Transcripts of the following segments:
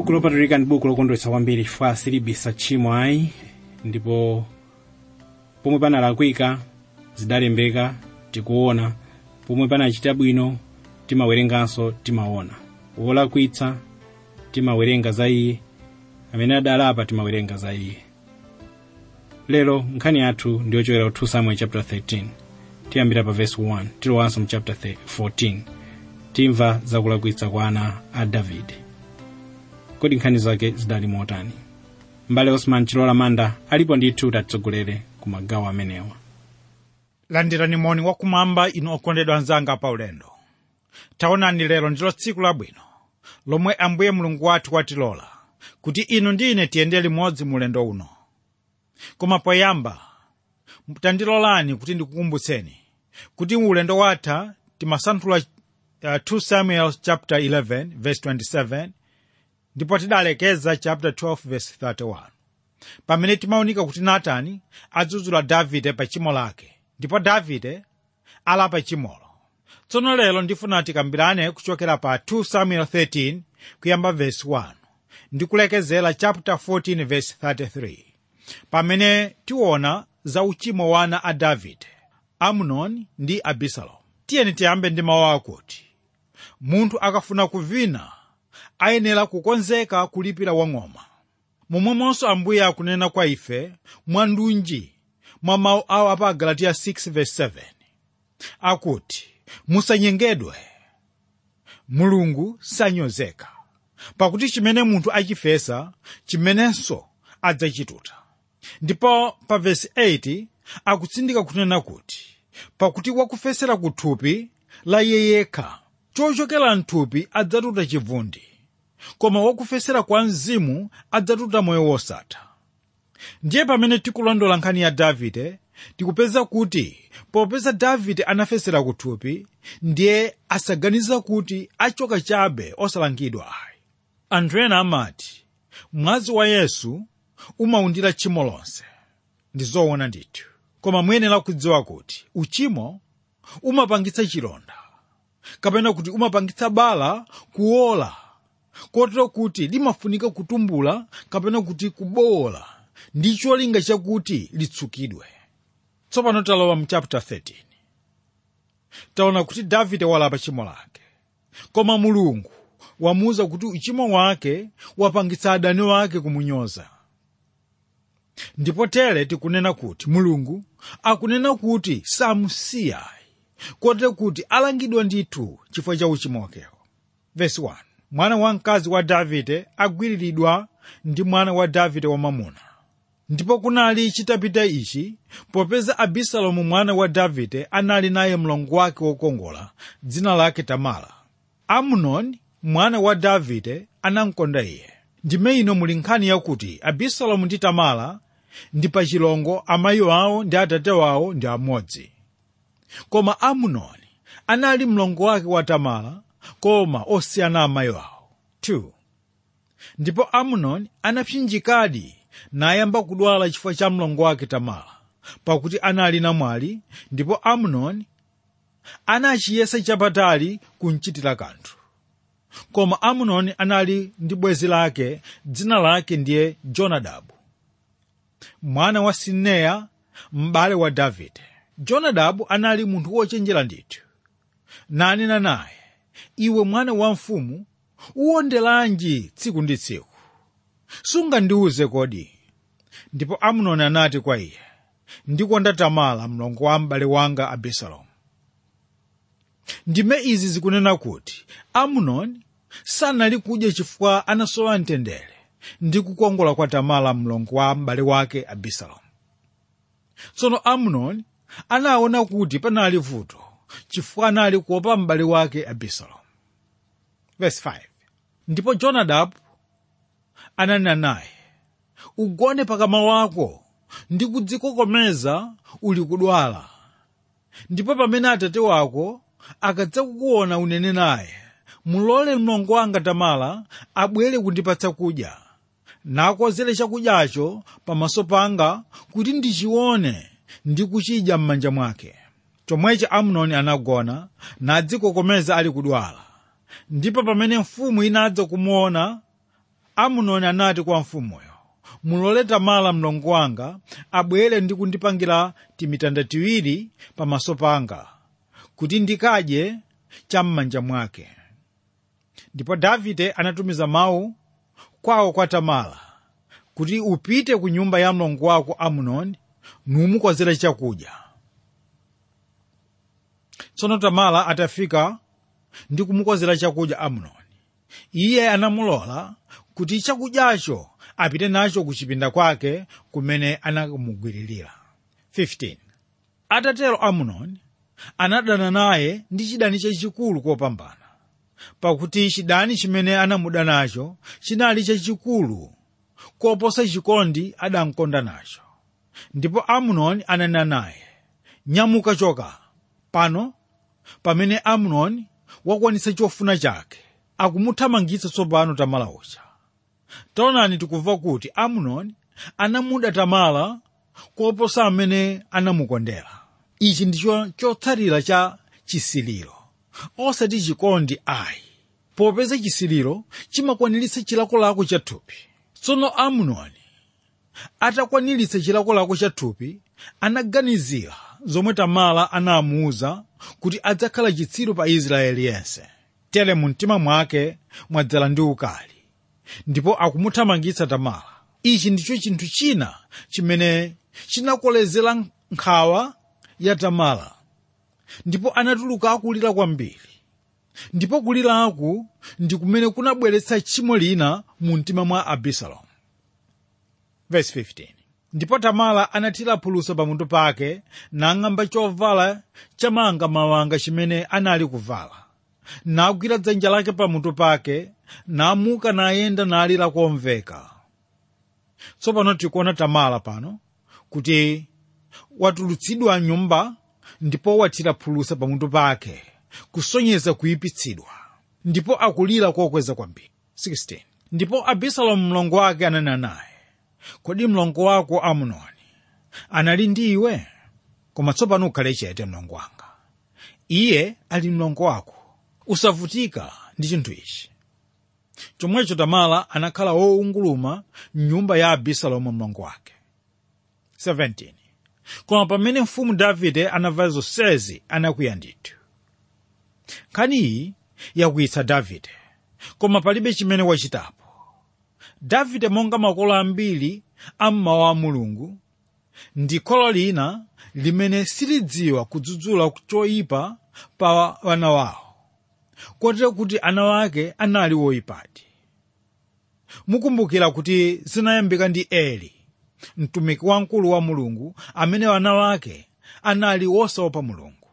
buku lopatulika ndi buku lokondwetsa kwambiri chifukwa silibisa tchimo ayi ndipo pomwe panalakwika zidalembeka tikuona pomwe panachita bwino timawerenganso timaona wolakwitsa timawerenga za iye amene adalapa timawerenga za iye lero nkhani yathu ndiyochokera ku 2 samuel chapter 13 tiyambira pa verse 1 tilowanso mu chapter 14 timva zakulakwitsa kwa ana a davide kodi nkhani zake zidali motani mbale osman chilola manda alipo ndithu tatitsogolere ku magawo amenewa landirani moni wakumwamba inu okondedwa anzanga pa ulendo taonani lero ndilo tsiku labwino lomwe ambuye mulungu wathu watilola kuti inu ndi ine tiyende limodzi mu ulendo uno koma poyamba tandilolani kuti ndikukumbutseni kuti ulendo watha timasanthula uh, 2 samuel chapter 11 verse 27 ndipo tidalekeza chapter 12 verse 31 pamene timaunika kuti natani adzudzula davide pa chimo lake ndipo davide alapa chimolo tsono lero ndifuna tikambirane kuchokera pa 2 samuel 13 kuyamba verse 1 ndikulekezera chapter 14 verse 33 pamene tiona za uchimo wa ana a davide amunoni ndi abisalomu tiyeni tiyambe ndi mawu akuti munthu akafuna kuvina ayenera kukonzeka kulipira wang'oma momwemonso ambuye akunena kwa ife mwandunji mwa mawu awo apa agalatiya 6:7 akuti musanyengedwe mulungu sanyozeka pakuti chimene munthu achifesa chimenenso adzachituta ndipo pa vesi 8 akutsindika kunena kuti pakuti wakufesera ku thupi la iye yekha chochokera mthupi adzatuta chivundi koma wakufesera kwa mzimu adzatuta moyo wosatha ndiye pamene tikulondola nkhani ya davide tikupeza kuti popeza davide anafesera ku thupi ndiye asaganiza kuti achoka chabe osalangidwa ayi anthu ena amati mwazi wa yesu umawundira tchimo lonse ndi zoona ndithu koma muyenera kudziwa kuti uchimo umapangitsa chilonda kapena kuti umapangitsa bala kuola kotero kuti limafunika kutumbula kapena kuti kubowola ndi cholinga chakuti litsukidwe tsopano talowa mu chapter 13 taona kuti davide walapa chimo lake koma mulungu wamuwuza kuti uchimo wake wapangitsa adani wake kumunyoza ndipo tere tikunena kuti mulungu akunena kuti samusiya kotero kuti alangidwa ndithu chifukwa cha uchimo wakewo vesi 1 mwana wamkazi wa davide agwiriridwa ndi mwana wa davide wamamuna ndipo kunali chitapita ichi popeza abisalomu mwana wa davide anali naye mlongo wake wokongola dzina lake tamara amunoni mwana wa davide anamkonda iye ndime ino muli nkhani yakuti abisalomu ndi tamara ndi pachilongo amayi awo ndi atate wawo ndi amodzi koma amunoni anali mlongo wake wa tamara koma osiyana amayi awo 2 ndipo amunoni anapsinjikadi nayamba kudwala chifukwa cha mlongo wake tamara pakuti anali namwali ndipo amunoni anachiyesa chapatali kumchitira kanthu koma amunoni anali ndi bwenzi lake dzina lake ndiye jonadabu mwana wa sineya m'bale wa davide jonadabu anali munthu wochenjera ndithu nanena naye iwe mwana wa mfumu uwondelanji tsiku ndi tsiku sungandiuze kodi ndipo amunoni anati kwa iye ndikonda tamara mlongo wa m'bale wanga abisalomu ndime izi zikunena kuti amunoni sanali kudya chifukwa anasowa mtendere ndi kukongola kwa tamara mlongo wa m'bale wake abisalomu tsono amunoni anaona kuti panali vuto chifukwa anali kuopa m'bale wake abisalomu Verse 5. ndipo jonadabu ananena naye ugone pakama wako ndi kudzikokomeza uli kudwala ndipo pamene atate wako akadzakuona unene naye mulole mlongo wanga tamara abwere kundipatsa kudya nakozere chakudyacho pamaso panga kuti ndichione ndi kuchidya m'manja mwake chomwecho amunoni anagona nadzikokomeza ali kudwala ndipo pamene mfumu inadza kumuona amunoni anati kwa mfumuyo mulole tamala mlongo wanga abwere ndi kundipangira timitanda tiwiri pamaso panga kuti ndikadye cham'manja mwake ndipo davide anatumiza mawu kwawo kwa tamala kuti upite ku nyumba ya mlongo wako amunoni numukozera chakudya tsono tamala atafika ndi kumukozera chakudya amunoni iye anamulola kuti chakudyacho apite nacho ku chipinda kwake kumene anakamugwiririra 15 atatero amunoni anadana naye ndi chidani chachikulu kopambana pakuti chidani chimene anamuda nacho chinali chachikulu koposa chikondi adamkonda nacho ndipo amunoni ananena naye nyamuka choka pano pamene amunoni wakwanitsa chofuna chake akumuthamangitsa tsopano tamala uja taonani tikumva kuti amunoni anamuda tamala koposa amene anamukondera ichi ndicho chotsatira cha chisiliro osati chikondi ayi popeza chisiliro chimakwaniritsa chilakolako cha thupi tsono amunoni atakwaniritsa chilakolako cha thupi anaganizira zomwe tamala anamuwuza kuti adzakhala chitsiru pa israeli yense tere mu mtima mwake mwadzala ndi ukali ndipo akumuthamangitsa tamala ichi ndicho chinthu china chimene chinakolezera nkhawa ya tamala ndipo anatuluka akulira kwambiri ndipo kuliraku ndi kumene kunabweretsa tchimo lina mu mtima mwa abisalomu Verse 15. ndipo tamala anathira phulusa pamutu pake nang'amba chovala chamangamawanga chimene anali kuvala nagwira dzanja lake pamutu pake namuka nayenda nalira komveka tsopano tikuona tamala pano kuti watulutsidwa nyumba ndipo wathira phulusa pamutu pake kusonyeza kuyipitsidwa ndipo akulira kokweza kwambiri 16 ndipo abisalomu mlongo wake ananena naye kodi mlongo wako amunoni anali ndi iwe koma tsopano ukhale chete mlongo wanga iye ali mlongo wako usavutika ndi chinthu ichi chomwecho tamala anakhala wounguluma mnyumba ya abisalomu mlongo wake 17 koma pamene mfumu davide anamva zonsezi anakwiya ndithu nkhani iyi yakwiyitsa davide koma palibe chimene wachitapo davide monga makolo ambiri ammawa a mulungu ndi kholo lina limene silidziwa kudzudzula choyipa pa wana wawo kotero kuti ana wake anali woyipadi mukumbukira kuti zinayambika ndi eli mtumiki wamkulu wa mulungu amene wana wake anali wosaopa mulungu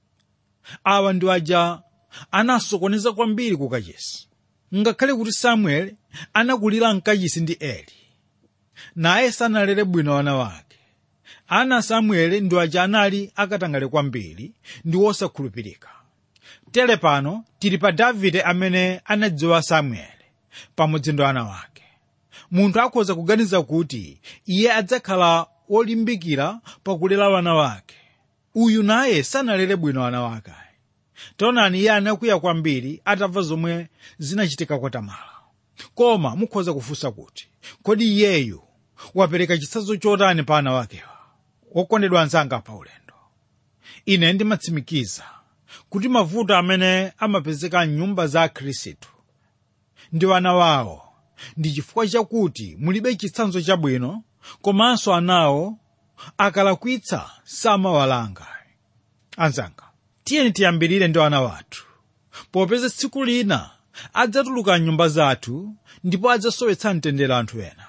awa ndi aja anasokoneza kwambiri ku kachisi ngakhale kuti samueli anakulira mkachisi ndi eli naye sanalere bwino wana wake ana samueli ndi aja anali akatangale kwambiri ndi wosakhulupirika tere pano tili pa davide amene anadziwa samueli pamodzi ndi ana wake munthu akhoza kuganiza kuti iye adzakhala wolimbikira pakulera wana wake uyu naye sanalere bwino wana wake taonani iye anakwiya kwambiri atamva zomwe zinachitika kwa tamala koma mukhoza kufunsa kuti kodi iyeyu wapereka chitsanzo chotani pa ana wakewa wokondedwa anzanga pa ulendo ine ndimatsimikiza kuti mavuto amene amapezeka mnyumba za akhristu ndi wana wawo ndi chifukwa chakuti mulibe chitsanzo chabwino komanso anawo akalakwitsa samawalanga anzanga tiyeni tiyambirire ndi ana wathu popeza tsiku lina adzatuluka mnyumba zathu ndipo adzasowetsa mtendere anthu ena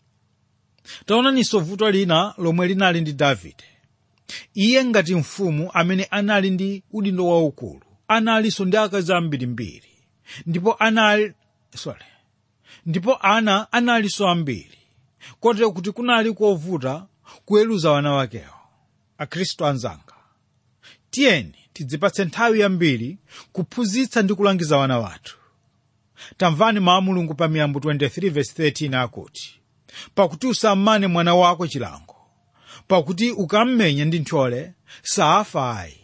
taonaninso vuto lina lomwe linali ndi davide iye ngati mfumu amene anali ndi udindo waukulu analinso ndi akazi ambirimbiri ndipo anali sorry ndipo ana analinso ambiri kotero kuti kunali kovuta kuweruza wana wakewo akhristu anzanga tiyeni tidzipatse nthawi yambiri kuphunzitsa ndi kulangiza wana wathu tamvani mawu a mulungu pa miyambo 23:13 akuti pakuti usammane mwana wako chilango pakuti ukammenya ndi ntchole safa ayi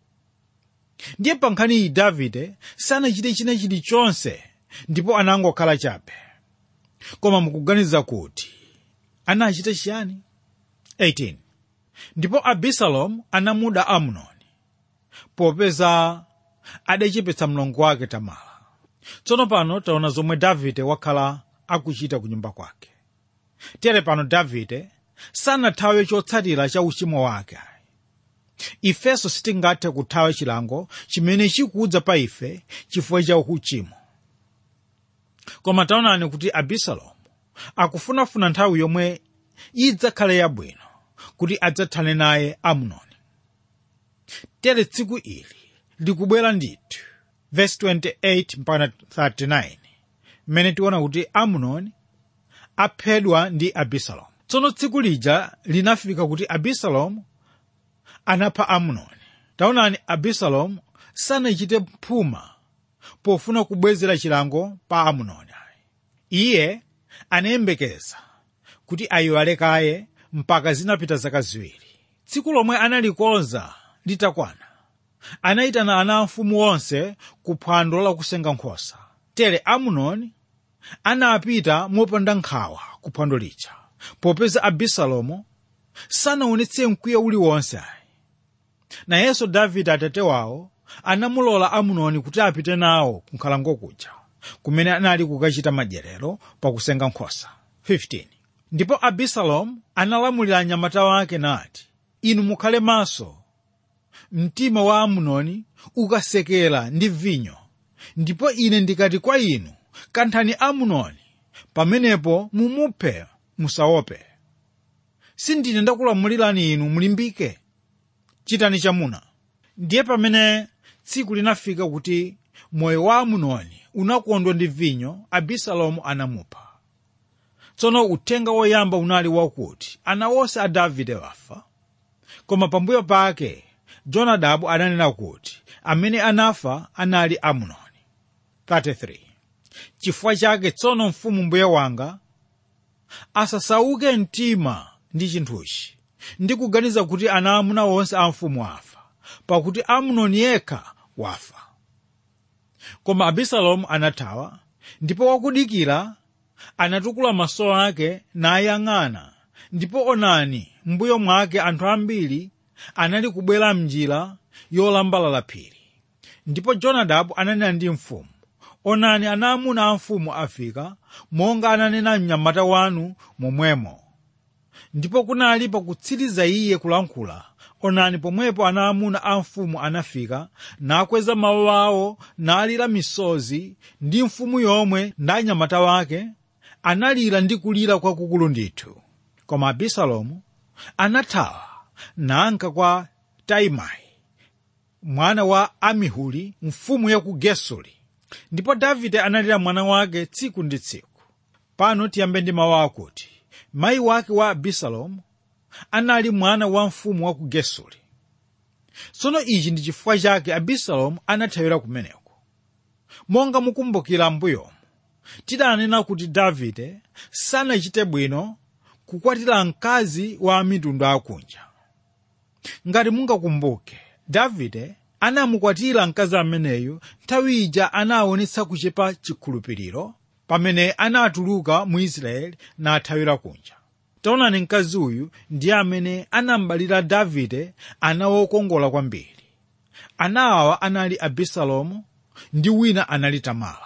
ndiye pa nkhani iyi davide sanachite china chilichonse ndipo anangokhala chabe koma mukuganiza kuti anachita chiyani 18 ndipo abisalomu anamuda amunoni popeza adachepetsa mlongo wake tamala tsono pano taona zomwe davide wakhala akuchita ku nyumba kwake tere pano davide sanathawe chotsatira cha uchimo wake ifenso sitingathe kuthawa chilango chimene chikudza pa ife chifukwa cha uchimo koma taonani kuti abisalomu akufunafuna nthawi yomwe idzakhale yabwino kuti adzathane naye amunoni tere tsiku ili likubwera ndithu verse 28 mpaka 39 mmene tiona kuti amunoni aphedwa ndi abisalomu tsono tsiku lija linafika kuti abisalomu anapha amunoni taonani abisalomu sanachite mphuma pofuna kubwezera chilango pa amunoni iye anayembekeza kuti ayiwale kaye mpaka zinapita zaka ziwiri tsiku lomwe analikonza litakwana anayitana ana mfumu onse ku phwando lakusenga nkhosa tere amunoni anapita mopanda nkhawa ku phwando lija popeza abisalomu sanaonetse mkwiyo uliwonse ayi nayenso davide atate wawo anamulola amunoni kuti apite nawo ku nkhalango kuja kumene anali kukachita madyerero pakusenga nkhosa 15 ndipo abisalomu analamulira anyamata wake nati inu mukhale maso mtima wa amunoni ukasekera ndi vinyo ndipo ine ndikati kwa inu kanthani amunoni pamenepo mumuphe musaope sindine ndakulamulirani inu mulimbike chitani chamuna ndiye pamene tsiku linafika kuti moyo wa amunoni unakondwa ndi vinyo abisalomu anamupha tsono uthenga woyamba unali wakuti ana onse a davide wafa koma pambuyo pake jonadabu ananena kuti amene anafa anali amunoni 33 chifukwa chake tsono mfumu mbuye wanga asasauke mtima ndi chinthuchi ndi kuganiza kuti ana amuna onse a mfumu afa pakuti amunoni yekha wafa koma abisalomu anathawa ndipo wakudikira anatukula maso ake nayang'ana ndipo onani mbuyo mwake anthu ambiri anali kubwera mnjira yolambalala phiri ndipo jonadabu ananena ndi mfumu onani ana amuna a mfumu afika monga ananena mnyamata wanu momwemo ndipo kunali pakutsiriza iye kulankhula onani pomwepo ana amuna a mfumu anafika nakweza mawu awo nalira misozi ndi mfumu yomwe ndi anyamata wake analira ndi kulira kwakukulu ndithu koma abisalomu anathawa nanka kwa taimai mwana wa amihuli mfumu ya ku gesuri ndipo davide analira mwana wake tsiku ndi tsiku pano tiyambe ndi mawu akuti mayi wake wa abisalomu anali mwana wa mfumu wa ku gesuri tsono ichi ndi chifukwa chake abisalomu anathawira kumeneko monga mukumbukira mbuyomu tidanena kuti davide sanachite bwino kukwatira mkazi wa mitundu akunja ngati mungakumbuke davide anamukwatira mkazi ameneyu nthawi ija anaonetsa kuchepa chikhulupiriro pamene anatuluka mu israeli nathawira kunja taonani mkazi uyu ndiye amene anambalira davide ana wokongola kwambiri ana awa anali abisalomu ndi wina anali tamala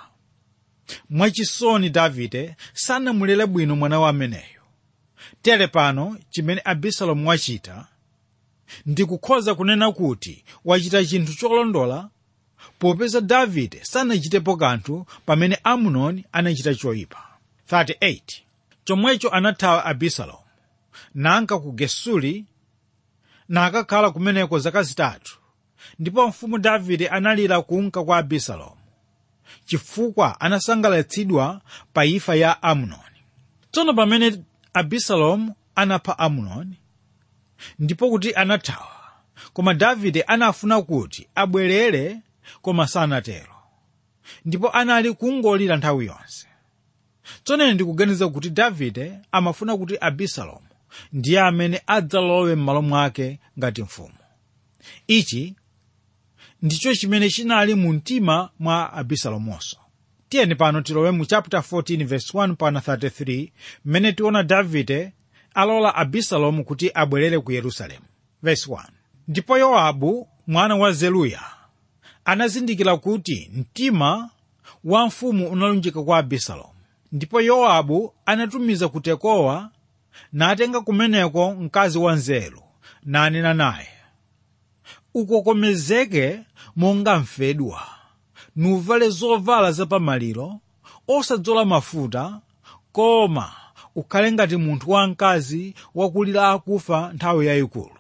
mwachisoni davide sanamulere bwino mwana wa ameneyo tere pano chimene abisalomu wachita ndikukhoza kunena kuti wachita chinthu cholondola popeza davide sanachitepo kanthu pamene amunoni anachita choyipa 38 chomwecho anathawa abisalomu nanka ku gesuri nakakhala kumeneko zaka zitatu ndipo mfumu davide analira kunka kwa abisalomu chifukwa anasangalatsidwa pa imfa ya amunoni tsono pamene abisalomu anapha amunoni ndipo kuti anathawa koma davide anafuna kuti abwerere koma sanatero ndipo anali kungolira nthawi yonse tsono ndikuganiza kuti davide amafuna kuti abisalomu ndiye amene adzalowe m'malo mwake ngati mfumu ichi ndicho chimene chinali mu mtima mwa abisalomonso tiyeni pano tilowe mu chapter 14 verse 1 pana 33 mmene tiona davide alola abisalomu kuti abwerere ku yerusalemu verse 1 ndipo yowabu mwana wa zeruya anazindikira kuti mtima wa mfumu unalunjika kwa abisalomu ndipo yowabu anatumiza ku tekowa natenga kumeneko mkazi wa nzeru nanena naye ukokomezeke monga mfedwa nuvale zovala zapamaliro osadzola mafuta koma ukhale ngati munthu wamkazi wakulira akufa nthawi yayikulu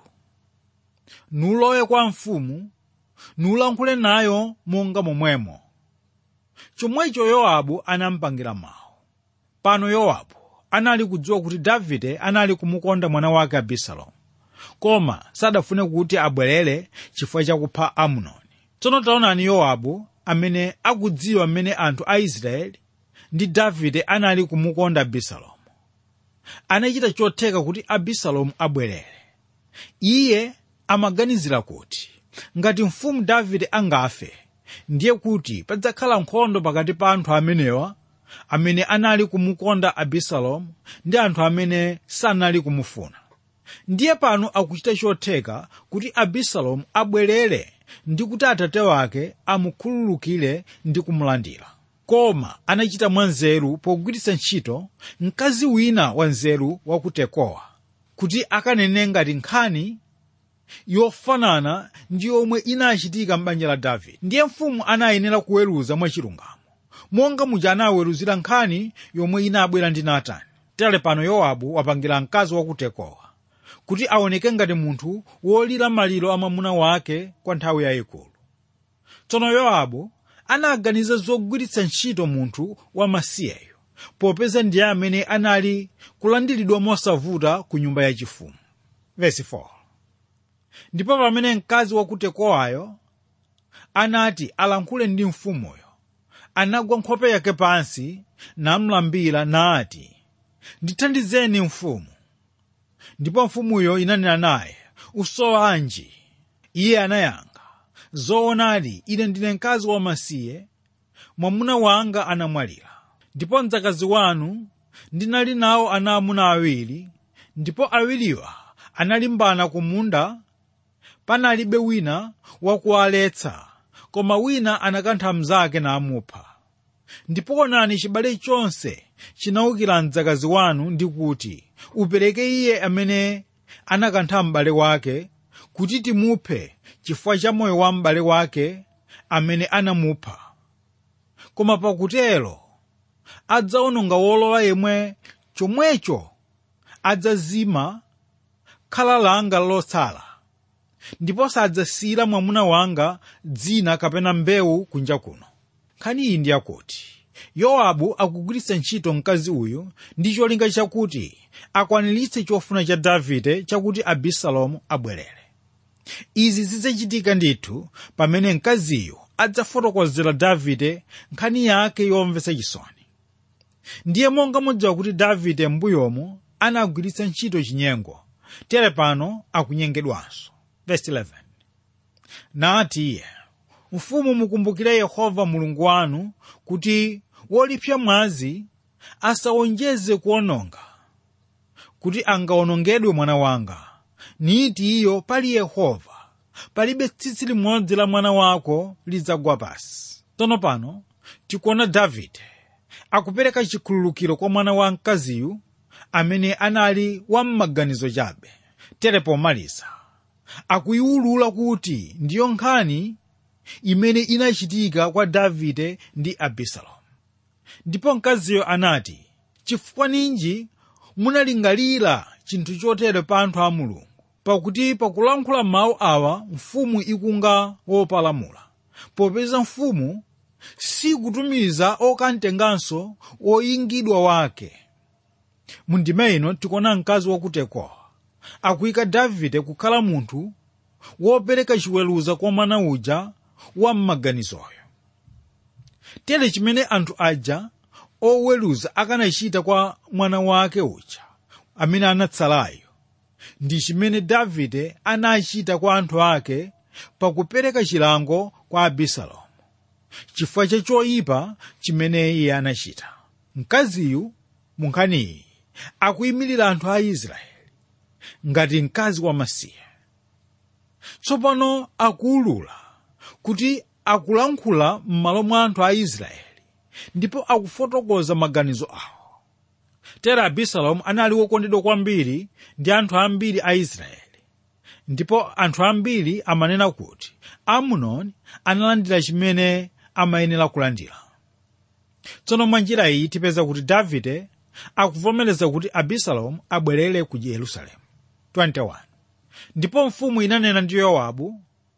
nulowe kwa mfumu nulankhule nayo monga momwemo chomwecho yowabu anampangira mawu pano yowabu anali kudziwa kuti davide anali kumukonda mwana wake abisalomu koma sadafune kuti abwerere chifukwa chakupha amunoni tsono taonani yowabu amene akudziwa mmene anthu a israeli ndi davide anali kumukonda abisalomu anachita chotheka kuti abisalomu abwerere iye amaganizira kuti ngati mfumu davide angafe ndiye kuti padzakhala nkhondo pakati pa anthu amenewa amene anali kumukonda abisalomu ndi anthu amene sanali kumufuna ndiye pano akuchita chotheka kuti abisalomu abwerere ndi kuti atate wake amukhululukire ndi kumulandira koma anachita mwanzeru pogwiritsa ntchito mkazi wina wanzeru wa ku tekowa kuti akanene ngati nkhani yofanana ndi yomwe inachitika m'banja la davide ndiye mfumu anayenera kuweruza mwachilungamo monga muja anaweruzira nkhani yomwe inabwera ndi natani tere pano yowabu wapangira mkazi wa ku tekowa kuti aoneke ngati munthu wolira maliro a mwamuna wake kwa nthawi yayikulu tsono yowabu anaganiza zogwiritsa ntchito munthu wamasiyeyo popeza ndiye amene anali kulandiridwa mosavuta ku nyumba yachifumu Verse 4. ndipo pamene mkazi wa ku tekowayo anati alankhule ndi mfumuyo anagwa nkhope yake pansi namlambira nati ndithandizeni mfumu ndipo mfumuyo inanena naye usowanji iye anayankha zoonadi ine ndine mkazi wamasiye mwamuna wanga anamwalira ndipo mdzakazi wanu ndinali nawo ana amuna awiri ndipo awiriwa analimbana ku munda panalibe wina wakuwaletsa koma wina anakantha mnzake namupha ndipo onani chibale chonse chinawukira mdzakazi wanu ndi kuti upereke iye amene anakantha m'bale wake kuti timuphe chifukwa cha moyo wa m'bale wake amene anamupha koma pakutero adzawononga wolowa yemwe chomwecho adzazima khala langa lotsala ndipo sadzasiyira mwamuna wanga dzina kapena mbewu kunja kuno nkhani iyi ndi yakuti yowabu akugwiritsa ntchito mkazi uyu ndi cholinga chakuti akwaniritse chofuna cha davide chakuti abisalomu abwerere izi zidzachitika ndithu pamene mkaziyo adzafotokozera davide nkhani yake yomvetsa chisoni ndiye monga mudziwa kuti davide m'mbuyomu anagwiritsa ntchito chinyengo tere pano akunyengedwanso Verse 11. nati iye mfumu mukumbukire yehova mulungu wanu kuti wolipsa mwazi asawonjeze kuononga kuti angawonongedwe mwana wanga niti iyo pali yehova palibe tsitsi limodzi la mwana wako lidzagwa pasi tsono pano tikuona davide akupereka chikhululukiro kwa mwana wa mkaziyu amene anali wammaganizo chabe tere pomaliza akuiwulula kuti ndiyo nkhani imene inachitika kwa davide ndi abisalomu ndipo mkaziyo anati chifukwa ninji munalingalira chinthu chotere pa anthu a mulungu pakuti pakulankhula mawu awa mfumu ikunga wopalamula popeza mfumu sikutumiza okamtenganso oyingidwa wake mu ndima ino tikuona mkazi wakutekowa akuyika davide kukhala munthu wopereka chiweruzo kwa mwana uja wa m'maganizoyo tere chimene anthu aja oweruza akanachita kwa mwana wake uja amene anatsalayo ndi chimene davide anachita kwa anthu ake pakupereka chilango kwa abisalomu chifukwa cha choyipa chimene iye anachita mkaziyu mu nkhaniyi akuyimirira anthu a israeli ngati mkazi wamasiye tsopano akuwulula kuti akulankhula m'malo mwa anthu a israeli ndipo akufotokoza maganizo awo tera abisalomu anali wokondedwa kwambiri ndi anthu ambiri a israeli ndipo anthu ambiri amanena kuti amunoni analandira chimene amayenera kulandira tsono mwa njira iyi tipeza kuti davide akuvomereza kuti abisalomu abwerere ku yerusalemu 21 ndipo mfumu inanena ndi yowabu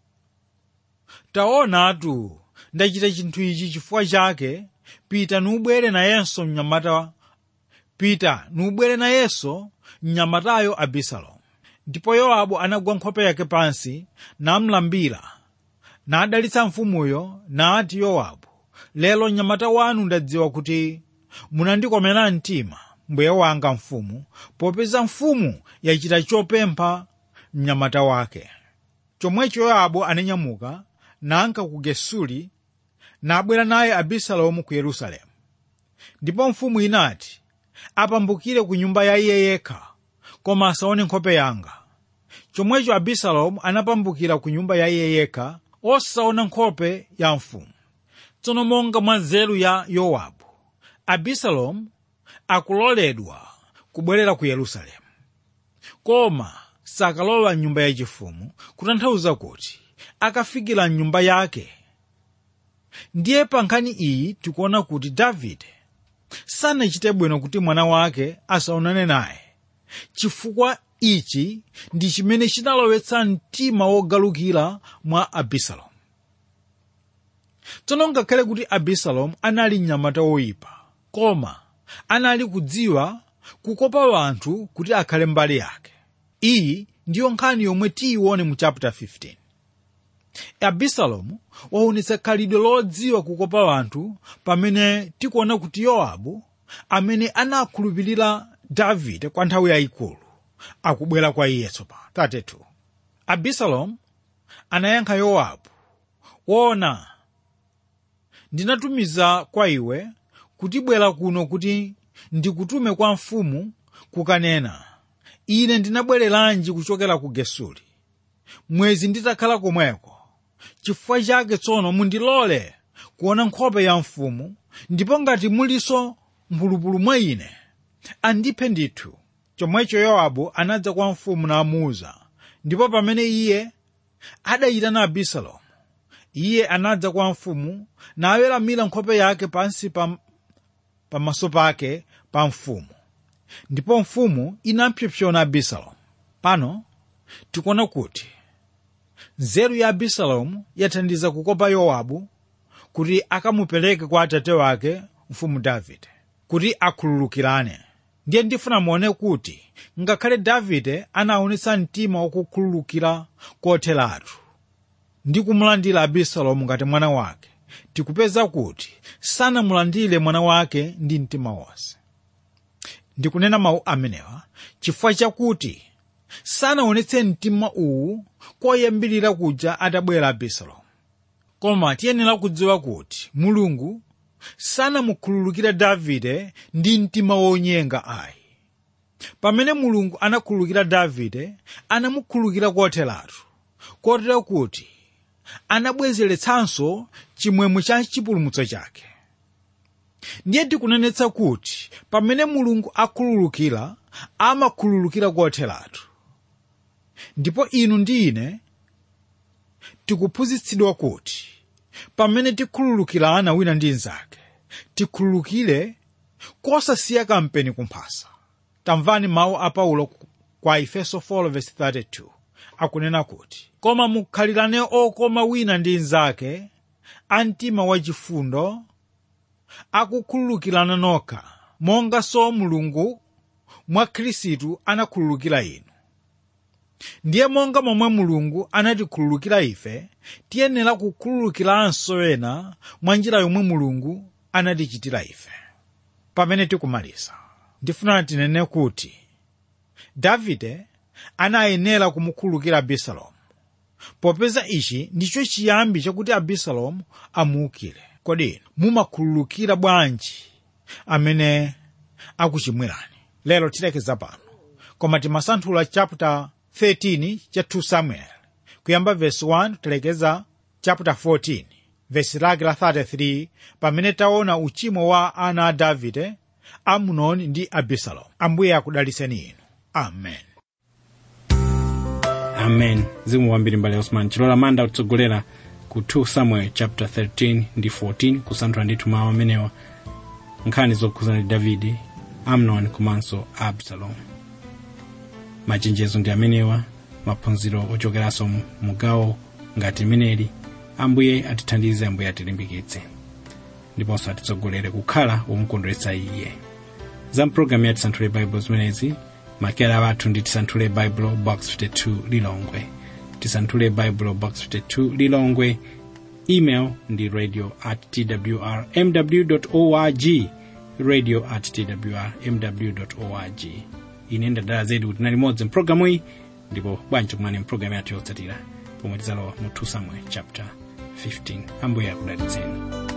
taonatu ndachita chinthu ichi chifukwa chake pita nubwere nayenso mnyamata pita nubwere nayenso mnyamatayo abisalomu ndipo yowabu anagwa nkhope yake pansi namlambira nadalitsa mfumuyo nati yowabu lero mnyamata wanu ndadziwa kuti munandikomera mtima mbuye wanga mfumu popeza mfumu yachita chopempha mnyamata wake chomwecho yowabu ananyamuka nanka ku gesuli nabwera naye abisalomu ku yerusalemu ndipo mfumu inati apambukire ku nyumba ya iye yekha koma asaone nkhope yanga chomwecho abisalomu anapambukira ku nyumba ya iye yekha osaona nkhope ya mfumu tsono monga mwa nzeru ya yowabu abisalomu akuloledwa kubwerera ku yerusalemu koma sakalowa mnyumba yachifumu kutanthauza kuti akafikira mnyumba yake ndiye pa nkhani iyi tikuona kuti davide sanachite bwino kuti mwana wake asaonane naye chifukwa ichi ndi chimene chinalowetsa mtima wogalukira mwa abisalomu tsono ngakhale kuti abisalomu anali mnyamata woyipa koma anali kudziwa kukopa wanthu kuti akhale mbali yake iyi ndiyo nkhani yomwe tiyione mu chapter 15 abisalomu waonetsa khalidwe lodziwa kukopa wanthu pamene tikuona kuti yowabu amene anakhulupirira davide kwa nthawi yayikulu akubwera kwa iye tsopano 32 abisalomu anayankha yowabu wona ndinatumiza kwa iwe kuti bwera kuno kuti ndikutume kwa mfumu kukanena ine ndinabwereranji kuchokera ku gesuli mwezi nditakhala komweko chifukwa chake tsono mundilole kuona nkhope ya mfumu ndipo ngati muliso mphulupulu mwa ine andiphe ndithu chomwecho yowabu anadza kwa mfumu namuwuza ndipo pamene iye adayitana abisalomu iye anadza kwa mfumu naweramira nkhope yake pansi pa pamaso pake pa mfumu ndipo mfumu inapsompsona abisalomu pano tikuona kuti nzeru ya abisalomu yathandiza kukopa yowabu kuti akamupereke kwa atate wake mfumu davide kuti akhululukirane ndiye ndifuna muone kuti ngakhale davide anaonetsa mtima wakukhululukira kotheratu ndi kumulandira abisalomu ngati mwana wake tikupeza kuti sanamulandire mwana wake ndi mtima wonse ndikunena mawu amenewa chifukwa chakuti sanaonetse mtima uwu koyambirira kuja atabwera abisalomu koma tiyenera kudziwa kuti mulungu sanamukhululukire davide ndi mtima wonyenga ayi pamene mulungu anakhululukira davide anamukhululukira kotheratu kotero kuti anabwezeretsanso chimwemwe cha chipulumutso chake ndiye tikunenetsa kuti pamene mulungu akhululukira amakhululukira kotheratu ndipo inu ndi ine tikuphunzitsidwa kuti pamene tikhululukirana wina ndi mnzake tikhululukire kosasiya kampeni kumphasa tamvani mawu a paulo kwa efeso 4:32 akunena kuti koma mukhalirane okoma wina ndi mnzake a mtima wachifundo akukhululukirana nokha monga so mulungu mwa khristu anakhululukira inu ndiye monga momwe mulungu anatikhululukira ife tiyenera kukhululukiranso ena mwa njira yomwe mulungu anatichitira ife pamene tikumaliza ndifuna tinene kuti davide anayenera kumukhululukira abisalomu popeza ichi ndicho chiyambi chakuti abisalomu amuukire kodi inu mumakhululukira bwanji amene akuchimwirani lero tilekeza pano koma timasanthula chapter 13 cha 2 samuel kuyamba verse 1 tilekeza chapter 14 vesi lake la 33 pamene taona uchimo wa ana a davide amunoni ndi abisalomu ambuye akudaliseni inu amen amen zimu wambiri mbale osman chilola manda kutsogolera ku 2 samuel chapter 13 ndi 14 kusanthula ndithu mawu amenewa nkhani zokhuzana ndi davide amnon komanso absalom machenjezo ndi amenewa maphunziro ochokeranso mugawo ngati meneli ambuye atithandize ambuye atilimbikitse ndiponso atitsogolere kukhala womukondweretsa iye za mpulogalamu ya tisanthule baibulo zimenezi makera athu ndi tisanthule baibulo box 52 lilongwe tisanthule baibulo box 52 lilongwe email ndi radio at twr mw org radio at twr mw org ine ndadala zedi kuti nali modzi mpulogalamu iyi ndipo bwanji kumane mpulogalamu yathu yotsatira pomwe tizalowa mu 2 samuel chapter 15 ambuye akudalitseni